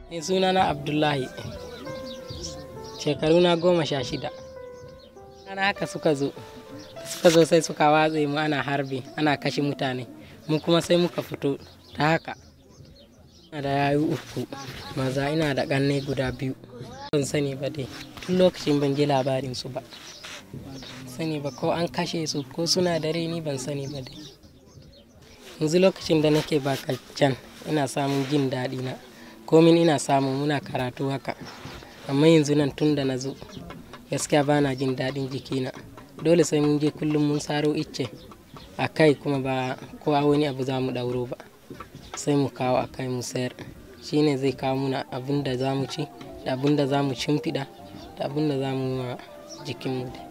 Ni sunana Abdullahi. Shekaru na goma sha shida. Ana haka suka zo. Suka zo sai suka watse mu ana harbi, ana kashe mutane. Mu kuma sai muka fito ta haka. Ina da yayu uku, maza ina da ƙanne guda biyu. Ban sani ba dai, tun lokacin ban ji labarin su ba. Sani ba ko an kashe su ko suna da rai ni ban sani ba dai. Yanzu lokacin da nake can ina samun jin daɗi na. Komin ina samu muna karatu haka. Amma yanzu nan tun da na zo gaskiya bana jin daɗin jikina. Dole sai mun je kullum mun saro icce a kai kuma ba ko a wani abu za mu ɗauro ba. Sai mu kawo a kai mu sayar. Shi ne zai kawo muna abun da za mu ci, da abun da za mu shimfiɗa, da abun da za mu yi wa jikinmu dai.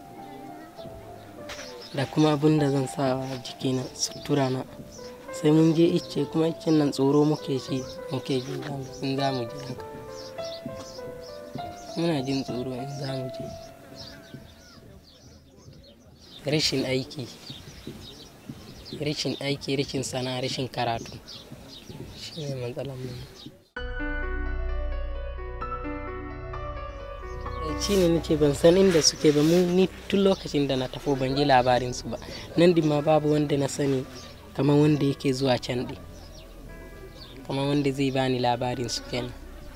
Da kuma abun da zan sa wa jikina sutura na. Sai mun je icce kuma iccen nan tsoro muke shi muke ji in za mu je haka. Muna jin tsoro in za mu je. Rashin aiki, rashin aiki, rashin sana'a, rashin karatu. Shi ne matsalar mu. Shi ne nace ban san inda suke ba mu ni tun lokacin da na tafi ban ji labarin su ba. Nan ɗin ma babu wanda na sani kamar wanda yake zuwa can ɗin. Kamar wanda zai bani labarin su kenan.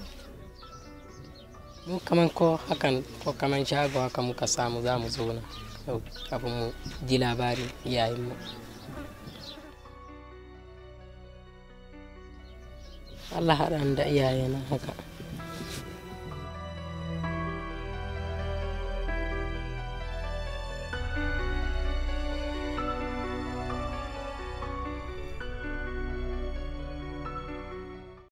Mu kaman ko hakan ko kaman shago haka muka samu za mu zauna kafin mu ji labarin iyayenmu. Allah haɗa ni da iyayena haka.